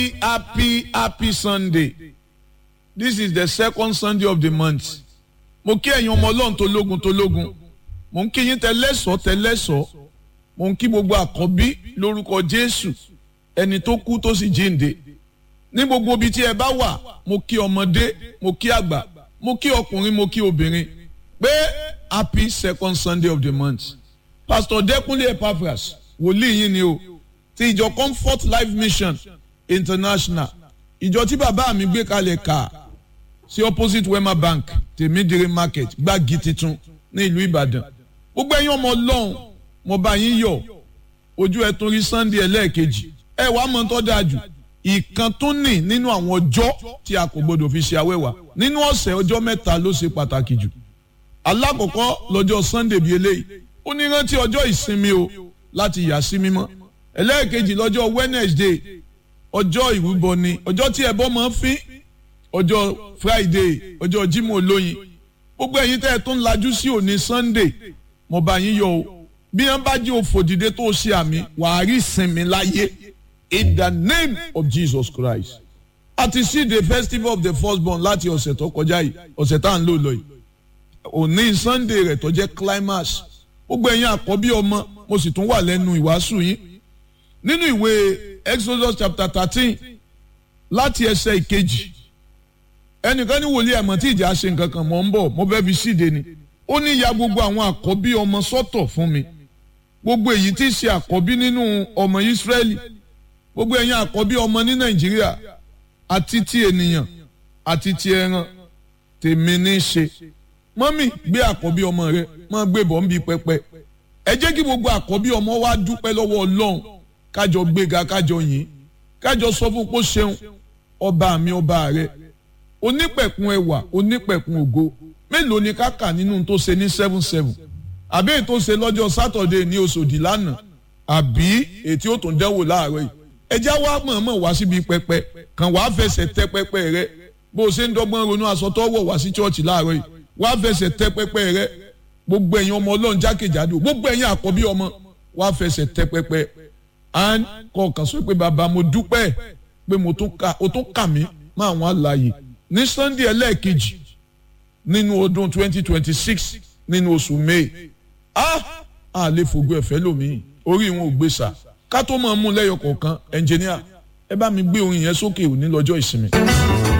happy happy sunday this is the second sunday of the month mo kí ẹ̀yin ọmọ ọlọ́run tó lógun tó lógun mo ń kí yín tẹ́lẹ́sọ̀ tẹ́lẹ́sọ̀ mo ń kí gbogbo àkọ́bí lórúkọ jésù ẹni tó kú tó sì jíǹde ní gbogbo ibi tí ẹ bá wà mo kí ọmọdé mo kí àgbà mo kí ọkùnrin mo kí obìnrin pé happy second sunday of the month pastor dẹkùnlé epaphras wòlíì yín ni o ti ìjọ comfort life mission international ìjọ tí bàbá mi gbé kalẹ̀ kà sí opposite wema bank tèmídìrí market gbági titun ní ìlú ìbàdàn gbogbo ẹ̀yin ọmọ ọlọ́run mo bá yín yọ̀ ojú ẹ̀ tún rí sunday ẹlẹ́ẹ̀kejì ẹ wàá mọ̀ tó dáa jù ìkan tún nì nínú àwọn ọjọ́ tí a kò gbọdọ̀ fi ṣe awẹ́wà nínú ọ̀sẹ̀ ọjọ́ mẹ́ta ló ṣe pàtàkì jù alákọ̀ọ́kọ́ lọ́jọ́ sunday bíi eléyìí ó ní rántí ọjọ́ ìsinmi o láti yà sí mímọ́ ẹlẹ́ẹ̀kejì lọ́jọ́ wednesday ọjọ́ ìrúbọ ni ọjọ́ tí ẹbọ máa ń fín ọjọ́ friday ọjọ́ jímọ̀ olóyin gbogbo ẹ̀yin tẹ́ ẹ tún lajú sí òní sunday mo bá yín yọ o bí wọ́n bá jí òfò dìde tó ṣe àmì wàá rí ìsinmi láyé in the name of jesus christ a ti sí the festival of the firstborn láti ọ̀sẹ̀ tó kọjá yìí ọ̀sẹ̀ tá à ń lò lọ yìí òní sunday rẹ̀ tó jẹ́ climax gbogbo ẹ̀yin àkọ́bí ọmọ mo sì tún wà lẹ́nu ìwàásù yín nínú ìwé exodus chapter thirteen láti ẹsẹ̀ ìkejì ẹnìkan ní wòlíì ẹ̀mọ́ tí ìjà ṣe nǹkan kan mọ̀ ń bọ̀ mo fẹ́ fi síde ni ó ní ya gbogbo àwọn àkọ́bí ọmọ sọ́tọ̀ fún mi gbogbo èyí tí í ṣe àkọ́bí nínú ọmọ ìsírẹ́lì gbogbo ẹ̀yin àkọ́bí ọmọ ní nàìjíríà àti ti ènìyàn àti ti ẹran tèmi ní í ṣe mọ́mì gbé àkọ́bí ọmọ rẹ máa gbé bọ̀ ń bi pẹpẹ ẹ jẹ́ kí gbogbo àkọ́bí ọmọ wa dúpẹ́ lọ́wọ́ ọlọ́run kájọ gbéga kájọ yìn kájọ sọ fún pé ó ṣeun ọba mi ọba rẹ onípẹ̀kun ẹwà onípẹ̀kun ògo mélòó ni ká kà nínú tó ṣe ní seven seven àbí èyí tó ṣe lọ́jọ́ sátọ̀dé ní oṣòdì lánàá àbí èyí ó tún dẹ́wò láàárọ̀ yìí ẹjá wa mọ̀ọ́mọ̀ wá síbi pẹpẹ kàn wá fẹsẹ̀ tẹ pẹpẹ rẹ bó o ṣe ń dọ́gbọ́n ronú aṣọ tó wọ̀ wá sí chọ́ọ̀chì láàárọ̀ yìí wá fẹsẹ̀ tẹ pẹpẹ rẹ gbogbo ẹ̀yin ọmọ ọlọ́run jákèjádò gbogbo ẹ̀yin àkọ́bí ọmọ wá fẹsẹ̀ tẹ pẹpẹ and kọ̀ọ̀kan sọ pé bàbá mo dúpẹ́ pé mo tún kà ó tún kà mí má àwọn àlàyé ní sunday ẹlẹ́ẹ̀kejì nínú ọdún twenty twenty six nínú oṣù may ah a lè fògo ẹ̀fẹ́ lómi orí wọn ò gbé sà ká tó máa mú lẹ́yọ kọ̀ọ̀kan ẹnjìníà ẹ bá mi gbé orin yẹn sókè òní lọ́jọ́ ìsinmi.